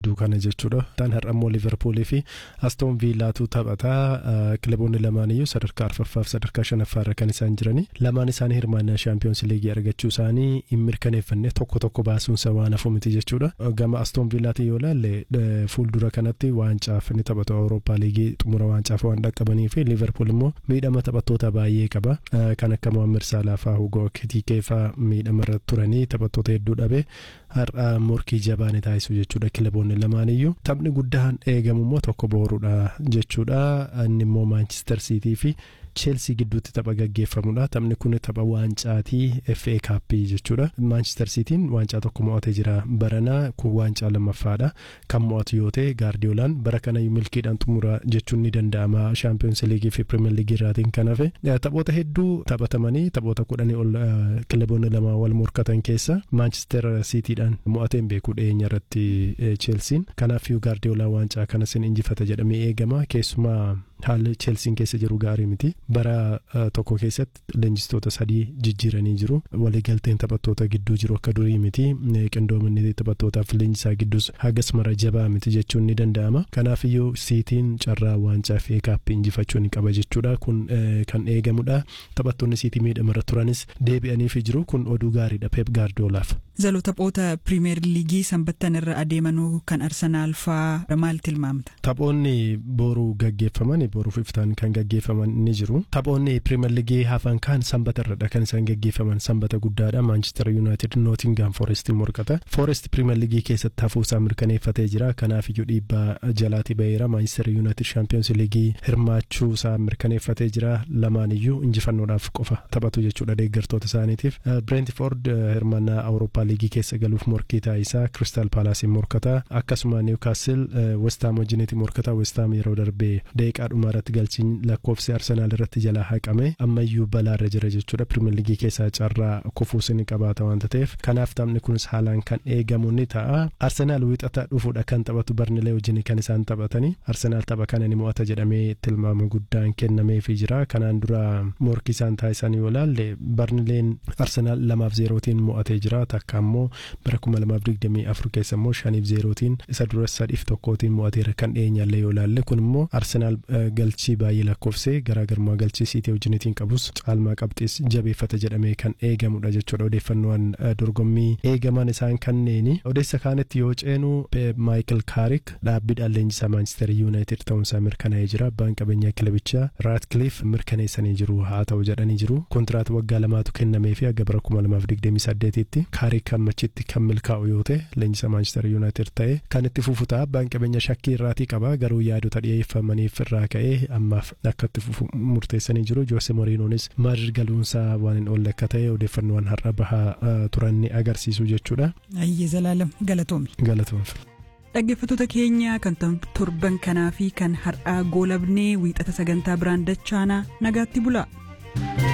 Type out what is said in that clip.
gidduu kana jechuudha. Tan har'ammoo Liverpoolii fi Aston Villaatu taphataa kilaboonni lamaan iyyuu sadarkaa arfaffaa fi sadarkaa shanaffaa irra kan isaan jirani. Lamaan isaanii hirmaannaa shaampiyoons liigii argachuu isaanii hin mirkaneeffanne tokko tokko baasuunsa waan hafu miti jechuudha. Gama Aston Villaati yoo ilaalle fuuldura kanatti waancaaf ni taphatu Awurooppaa liigii xumura waancaaf waan dhaqqabanii fi Liverpool immoo miidhama taphattoota baay'ee qaba. Kan akka Mohaammed Salah fa'aa Hugo Ekitike fa'aa miidhama irra turanii taphattoota hedduu dhabe har'a morkii jabaa ni taasisu jechuudha kilaboonni lamaan iyyuu. Taphni guddaan eegamu immoo tokko booruudha jechuudha. Inni immoo Manchester City fi Chelsea gidduutti tapha gaggeeffamudha. Taphni kun tapha waancaatii FA Kaappii jechuudha. Manchester Cityin waancaa tokko mo'atee jira. Baranaa kun waancaa lammaffaadha. Kan mo'atu yoo ta'e Gaardiyoolaan bara kana milkiidhaan xumura jechuun ni danda'ama. Champions League fi Premier League irraatiin kan hafe. Taphoota hedduu taphatamanii taphoota kudhanii ol kilaboonni lama wal morkatan keessa Manchester Cityidhaan mo'ateen beeku dhiyeenya irratti Chelsean. Kanaafuu Gaardiyoolaan waancaa kanas ni injifata jedhamee eegama. Keessumaa haalli Chelsean keessa jiru gaarii miti. Bara tokko keessatti leenjistoota sadii jijjiiranii jiru. Waliigalteen taphattoota gidduu jiru akka durii miti. Qindoominni taphattootaaf leenjisaa gidduus hagas mara jabaa miti jechuun ni danda'ama. Kanaafiyyuu siitiin carraa waancaa fi kaappii injifachuu ni qaba jechuudha. Kun kan eegamudha. Taphattoonni siitii miidhamarra turanis deebi'aniif jiru. Kun oduu gaariidha Pep Gaardiyoolaaf. Zaloo taphoota pirimeer liigii sanbattan irra adeemanuu kan Arsenaal fa'aa maal tilmaamta? Taphoonni boruu gaggeeffaman boruuf iftaan kan gaggeeffaman ni jiru. Taphoonni pirimeer liigii hafan kan sanbata irradha kan isaan gaggeeffaman sanbata guddaadha. Maanchister Yuunaayitid Nootingaam Foorestiin morkata. Foorest pirimeer liigii keessatti hafuusaa mirkaneeffatee jira. Kanaaf iyyuu dhiibbaa jalaatii baheera. Maanchister Yuunaayitid Shaampiyoons liigii hirmaachuusaa mirkaneeffatee jira. Lamaan iyyuu injifannoodhaaf qofa taphatu jechuudha deeggartoota isaaniitiif. Brentford hirmaannaa Awurooppaa liigii keessa galuuf morkii taasisaa Crystal Palaasiin morkata. Akkasuma Newcastle Westaam wajjiniiti morkata. Westaam yeroo darbee daqiiqaa dhumaa irratti galchiin lakkoofsi Arsenaal irratti jalaa haqame ammayyuu balaarra jira jechuudha. Pirimeer liigii keessaa carraa kufuus ni qabaata waanta ta'eef kanaaf taphni kunis haalaan kan eegamu ni ta'a. Arsenaal wixata dhufuudha kan taphatu Barnilee wajjin kan isaan taphatanii Arsenaal tapha kana ni mo'ata jedhamee tilmaama guddaan kennameefii jira. Kanaan dura morkii isaan taasisan yoo ilaalle Barnileen Arsenaal lamaaf zeerootiin mo'atee jira. Takka ammoo bara kuma lamaaf digdamii afur keessa immoo shaniif zeerootiin isa dura sadiif tokkootiin mo'ateera kan dhiyeenyallee yoo ilaalle kun immoo Arsenaal galchii baay'ee lakkoofsee garaagarummaa galchii siitii wajjinitiin qabus caalmaa qabxiis jabeeffata jedhamee kan eegamudha jechuudha odeeffannoowwan dorgommii eegaman isaan kanneeni odeessa kaanitti yoo ceenu Maayikel Kaarik dhaabbiidhaan leenjisaa Maanchister Yuunaayitid ta'uunsaa mirkanaa'ee jira abbaan qabeenyaa kilabichaa Raatcliff mirkaneessanii jiru haa ta'u jedhanii jiru kontiraat waggaa lamaatu kennamee fi aga bara kuma lamaaf digdamii saddeetitti Kaarik hammachitti kan milkaa'u yoo ta'e leenjisaa Maanchister Yuunaayitid ta'e kan itti fufu ta'a abbaan qabeenyaa shakkii irraatii qaba garuu yaadota dhiyeeffamaniif irraa ka'ee ammaaf akka itti fufu murteessanii jiru Joose Moriinoonis Madrid galuunsaa waan hin oolle akka ta'e odeeffannoowwan har'a bahaa turan ni agarsiisu jechuudha. Ayyee Zalaalam galatoomi. Galatoomfi. Dhaggeeffattoota keenya kan torban kanaa fi kan har'aa goolabnee wiixata sagantaa biraan dachaanaa nagaatti bulaa.